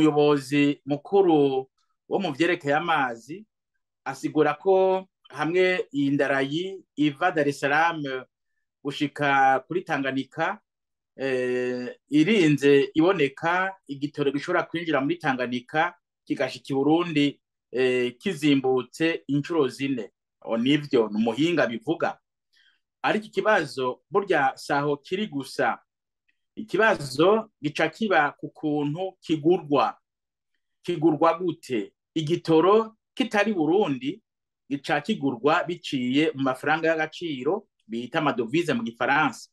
umuyobozi mukuru wo mu vyerekeye amazi asigura ko hamwe iyi ndarayi iva Dar es Salaam gushika kuri Tanganyika eh, irinze iboneka igitoro gishobora kwinjira muri Tanganyika kigashika i Burundi eh, kizimbutse inshuro zine o nivyo ni umuhinga bivuga ariko ikibazo burya saho kiri gusa ikibazo gica kiba ku kuntu kigurwa kigurwa gute igitoro kitari Burundi gica kigurwa biciye mu mafaranga y'agaciro bita amadovize mu gifaransa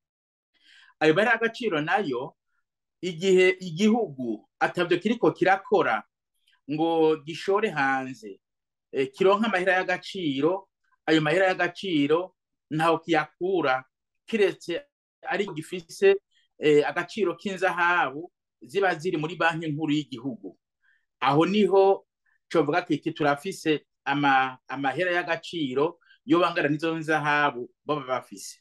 ayo bari agaciro nayo igihe igihugu atavyo kiriko kirakora ngo gishore hanze e, kironka amahera y'agaciro ayo mahera y'agaciro ntaho kiyakura kiretse ariko gifise e, agaciro k'inzahabu ziba ziri muri banki nkuru y'igihugu aho niho covuga kiti turafise ama, amahera y'agaciro yo bangana n'izo nzahabu baba bafise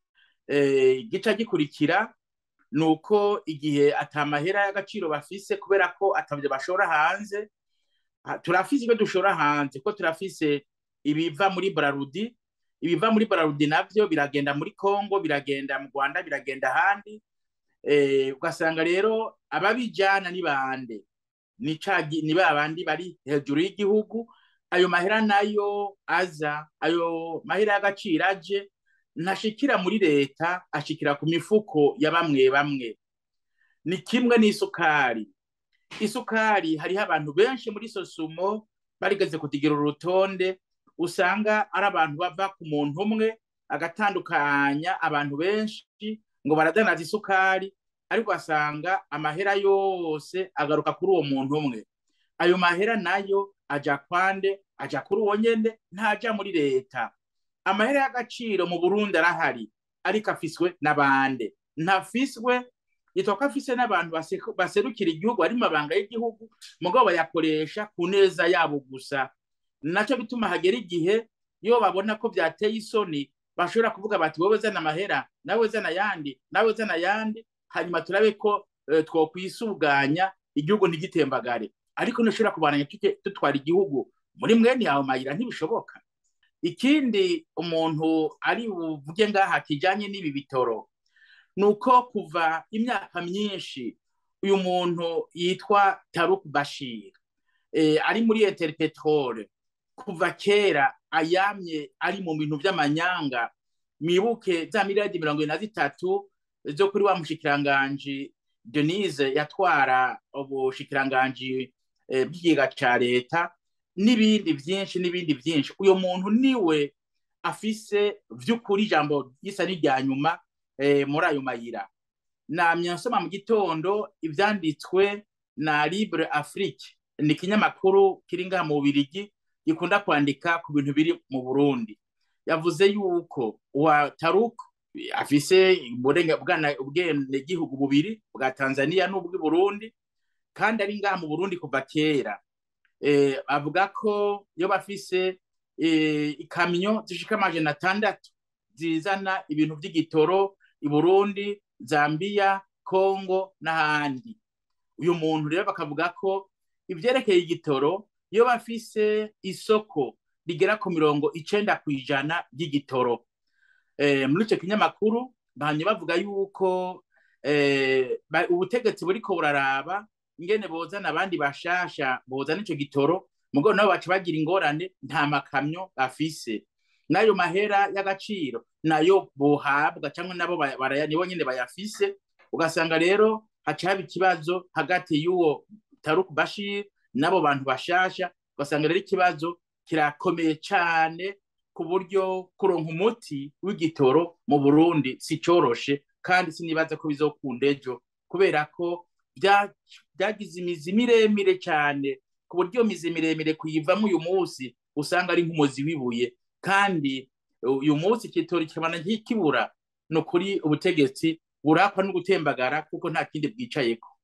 e, gica gikurikira nuko igihe atamahera y'agaciro bafise kubera ko atavyo bashora hanze turafise ibyo dushora hanze ko turafise ibiva muri Brarudi ibiva muri Brarudi navyo biragenda muri Kongo biragenda mu Rwanda biragenda ahandi eh ugasanga rero ababijana ni bande ni cagi ni babandi bari hejuru y'igihugu ayo mahera nayo aza ayo mahera y'agaciro aje ntashikira muri leta ashikira ku mifuko ya bamwe bamwe ni kimwe n'isukari isukari hariho abantu benshi muri sosumo barigeze kutigera urutonde usanga ari abantu bava ku muntu umwe agatandukanya abantu benshi ngo baradanaza isukari ariko asanga amahera yose agaruka kuri uwo muntu umwe ayo mahera nayo aja kwande aja kuri uwo nyene ntaja muri leta amahera y'agaciro mu Burundi arahari ariko afiswe n'abande ntafiswe yitwa ko afise n'abantu baserukira igihugu ari mabanga y'igihugu mugabo bayakoresha ku neza yabo gusa naco bituma hagera igihe iyo babona ko byateye isoni bashobora kuvuga bati wowe zana amahera nawe zana ayandi nawe zana ayandi hanyuma turabe ko uh, twokwisuganya igihugu ntigitembagare ariko ntushobora kubananya dutwara igihugu muri mwene yawe mayira ntibishoboka ikindi umuntu ari buvuge ngaha kijanye n'ibi bitoro nuko kuva imyaka myinshi uyu muntu yitwa Taruk Bashir eh, ari muri Interpetrol kuva kera ayamye ari mu bintu by'amanyanga mibuke za miliyari mirongo ine na zitatu zo kuri wa mushikiranganji Denise yatwara ubushikiranganji eh, bw'ikiga ca leta n'ibindi vyinshi n'ibindi vyinshi uyo muntu niwe afise vy'ukuri ijambo risa n'irya nyuma muri ayo mayira namye nsoma mu gitondo ivyanditswe na Libre Afrique ni ikinyamakuru kiri ngaha mu Bubirigi gikunda kwandika ku bintu biri mu Burundi yavuze yuko wa Taruk afise ubwene gihugu bubiri bwa Tanzania n'ubw'i Burundi kandi ari ngaha mu Burundi kuva kera eh, avuga ko yo bafise eh, ikamyo zishika amajana atandatu zizana ibintu vy'igitoro i Burundi, Zambia, Kongo n'ahandi. Uyu muntu rero bakavuga ko ivyerekeye igitoro iyo bafise isoko rigera ku mirongo icenda kw'ijana ry'igitoro. E, muri ico kinyamakuru bahanye bavuga yuko e, ubutegetsi buriko buraraba ingene bozana abandi bashasha bozana ico gitoro mugabo nabo baca bagira ingorane nta makamyo bafise n'ayo mahera y'agaciro nayo bohabwa cyangwa nabo nibo nyine bayafise ugasanga rero haca haba ikibazo hagati y'uwo Taruk Bashir n'abo bantu bashasha ugasanga rero ikibazo kirakomeye cyane ku buryo kuronka umuti w'igitoro mu Burundi si coroshe kandi sinibaza ko bizokunda ejo kubera ko byagize imizi miremire cyane ku buryo mizi miremire kuyivamo uyu munsi usanga ari nk'umuzi w'ibuye kandi uyu munsi ikitori kibana nk'ikibura ni ukuri ubutegetsi burakwa no gutembagara kuko nta kindi bwicayeko